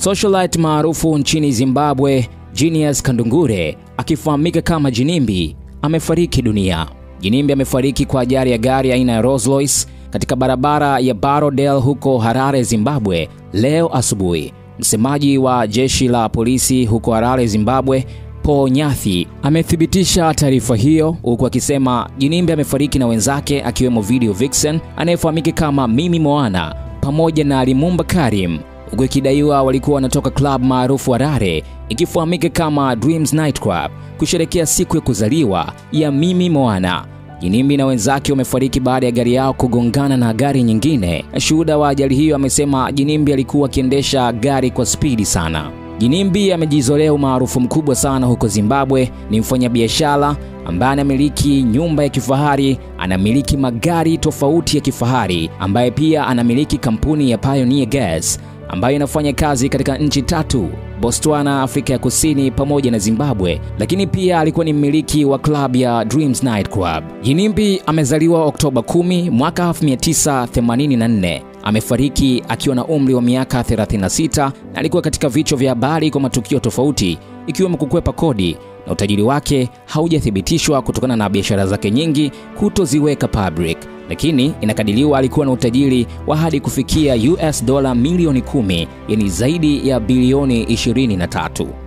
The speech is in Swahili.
Socialite maarufu nchini Zimbabwe, Genius Kandungure akifahamika kama Jinimbi amefariki dunia. Jinimbi amefariki kwa ajali ya gari aina ya Rolls Royce katika barabara ya Barodel huko Harare, Zimbabwe leo asubuhi. Msemaji wa jeshi la polisi huko Harare, Zimbabwe, Paul Nyathi amethibitisha taarifa hiyo huku akisema Jinimbi amefariki na wenzake akiwemo Video Vixen anayefahamika kama Mimi Moana pamoja na Limumba Karim huku ikidaiwa walikuwa wanatoka club maarufu Harare ikifahamika kama Dreams Night Club kusherekea siku ya kuzaliwa ya Mimi Moana. Jinimbi na wenzake wamefariki baada ya gari yao kugongana na gari nyingine. Shuhuda wa ajali hiyo amesema Jinimbi alikuwa akiendesha gari kwa spidi sana. Jinimbi amejizolea umaarufu mkubwa sana huko Zimbabwe. Ni mfanyabiashara ambaye anamiliki nyumba ya kifahari, anamiliki magari tofauti ya kifahari, ambaye pia anamiliki kampuni ya Pioneer Gas ambayo inafanya kazi katika nchi tatu Botswana, Afrika ya Kusini pamoja na Zimbabwe, lakini pia alikuwa ni mmiliki wa klabu ya Dreams Night Club. Jinimbi amezaliwa Oktoba 10 mwaka 1984. Amefariki akiwa na umri wa miaka 36 na alikuwa katika vichwa vya habari kwa matukio tofauti ikiwemo kukwepa kodi na utajiri wake haujathibitishwa kutokana na biashara zake nyingi kutoziweka public, lakini inakadiriwa alikuwa na utajiri wa hadi kufikia US dola milioni 10, yani zaidi ya bilioni 23.